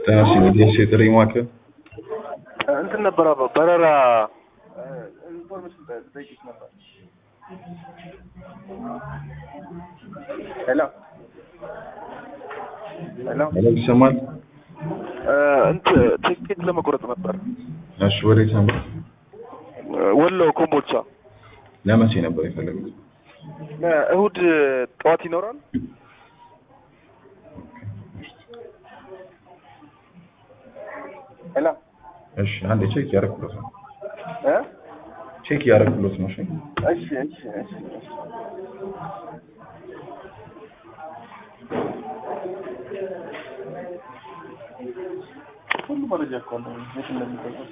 ጤናስ የጥሪ ማዕከል እንትን ነበር አባ በረራ ኢንፎርሜሽን ጠይቂት ነበር። ሄሎ ሄሎ ሄሎ ይሰማል? እንትን ቲኬት ለመቁረጥ ነበር። እሺ ወዴት ነበር? ወሎ ኮምቦልቻ ለመቼ ነበር የፈለጉት? እሁድ ጠዋት ይኖራል። ሄሎ እሺ አንዴ ቼክ ያደረኩለት ነው። እ ቼክ ያደረኩለት ነው። እሺ እሺ እሺ እሺ እሺ ሁሉ መረጃ እኮ ነው የት እንደሚገዛ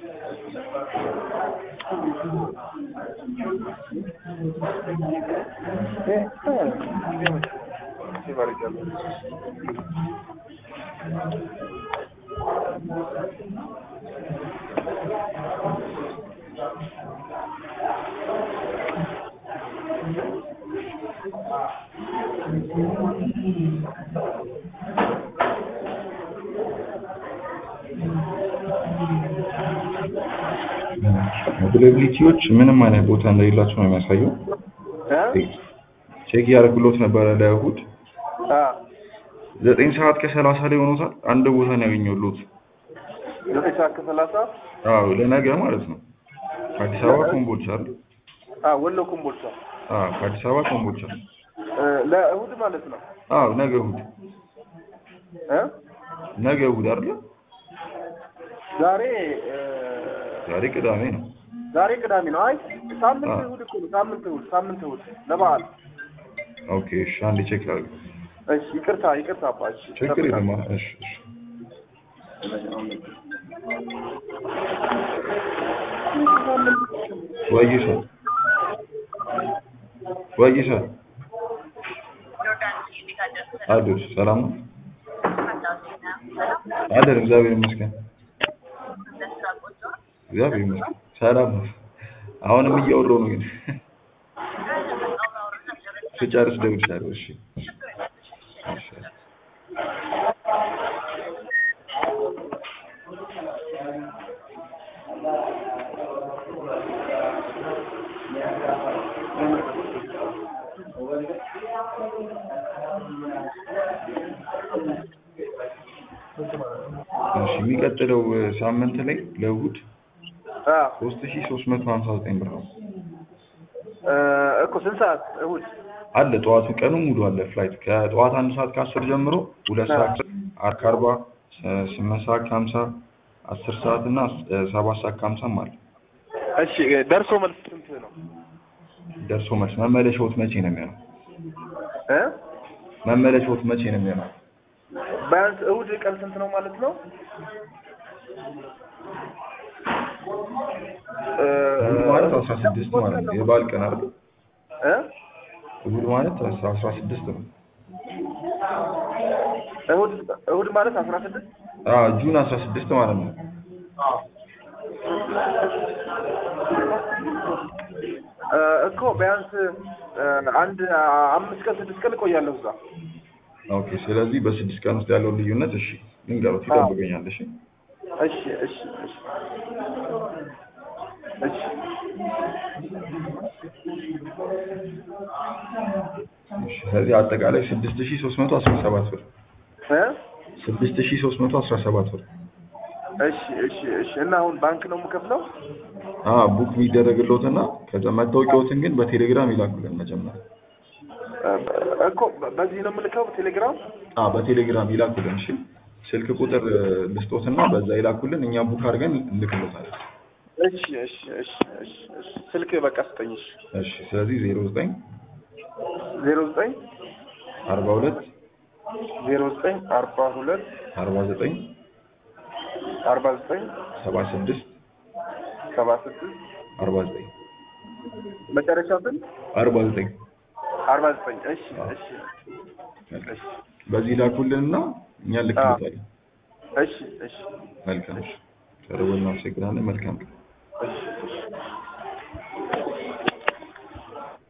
ፕሮባቢሊቲዎች ምንም አይነት ቦታ እንደሌላቸው ነው የሚያሳየው። ቼክ ያደረጉለት ነበረ ለእሁድ ዘጠኝ ሰዓት ከሰላሳ ላይ ሆኖታል። አንድ ቦታ ነው ያገኘሁት። ዘጠኝ ሰዓት ከሰላሳ አዎ ለነገ ማለት ነው። ከአዲስ አበባ ኮምቦልቻ አይደል? ወሎ ኮምቦልቻ አዎ ከአዲስ አበባ ኮምቦልቻ። ለእሁድ ማለት ነው። አዎ ነገ እሁድ እ ነገ እሁድ አይደል? ዛሬ ዛሬ ቅዳሜ ነው። ዛሬ ቅዳሜ ነው። አይ ሳምንት አዎ። እሁድ እኮ ነው። ሳምንት እሁድ ሳምንት እሁድ ለበዓል። ኦኬ እሺ አንዴ ቼክ ላድርግ። እሺ ይቅርታ ይቅርታ አባ እሺ ችግር የለም። እሺ እሺ ወይሳ ወይሳ አሉት ሰላም ነው አለን። እግዚአብሔር ይመስገን። እግዚአብሔር ይመስገን ሰላም ነው። አሁንም እያወራሁ ነው ግን ስጨርስ እደውልልሻለሁ። እሺ እሺ እሺ የሚቀጥለው ሳምንት ላይ ለእሑድ አዎ ሶስት ሺህ ሶስት መቶ ሀምሳ ዘጠኝ ብር ነው እ እኮ ስንት ሰዓት እሁድ? አለ። ጠዋቱ ቀኑ ሙሉ አለ ፍላይት ከጠዋት አንድ ሰዓት ከአስር ጀምሮ ሁለት ሰዓት አርክ አርባ ስምንት ሰዓት ከሀምሳ አስር ሰዓት እና እ ሰባት ሰዓት ከሀምሳም አለ። እሺ ደርሶ መልስ ስንት ነው? ደርሶ መልስ መመለሻዎት መቼ ነው የሚሆነው? እ መመለሻዎት መቼ ነው የሚሆነው? ቢያንስ እሁድ ቀን ስንት ነው ማለት ነው? እ እሑድ ማለት አስራ ስድስት ማለት ነው የበዓል ቀን አይደል? እ እሑድ ማለት አስራ ስድስት ነው። እሁድ እሁድ ማለት አስራ ስድስት አዎ ጁን አስራ ስድስት ማለት ነው። እ እኮ ቢያንስ እ አንድ አምስት ቀን ስድስት ቀን እቆያለሁ እዛ። ኦኬ ስለዚህ በስድስት ቀን ውስጥ ያለውን ልዩነት እሺ ልንገሩት ይጠብቀኛል። እሺ እሺ እሺ እሺ እሺ እሺ ስለዚህ አጠቃላይ ስድስት ሺህ ሶስት መቶ አስራ ሰባት ብር እ ስድስት ሺህ ሶስት መቶ አስራ ሰባት ብር እሺ እሺ እሺ እና አሁን ባንክ ነው የምከፍለው? አ ቡክ የሚደረግልዎትና ከዛ መታወቂያዎትን ግን በቴሌግራም ይላኩልን መጀመሪያ። እ እኮ በዚህ ነው የምልከው ቴሌግራም? አ በቴሌግራም ይላኩልን። እሺ ስልክ ቁጥር እ ልስጦትና በዛ ይላኩልን እኛ ቡክ አድርገን እንልክልዎታለን። እሺ እሺ እሺ እሺ እሺ ስልክ በቃ ስጠኝ። እሺ እሺ ስለዚህ ዜሮ ዘጠኝ ዜሮ ዘጠኝ አርባ ሁለት ዜሮ ዘጠኝ አርባ ሁለት አርባ ዘጠኝ አርባ ዘጠኝ ሰባ ስድስት ሰባ ስድስት አርባ ዘጠኝ መጨረሻው ግን አርባ ዘጠኝ አርባ ዘጠኝ እሺ እሺ እሺ በዚህ ላኩልንና እኛ እንልክልዎታለን። እሺ እሺ መልካም እሺ። ቀርቦ እናመሰግናለን። መልካም ቀን። እሺ እሺ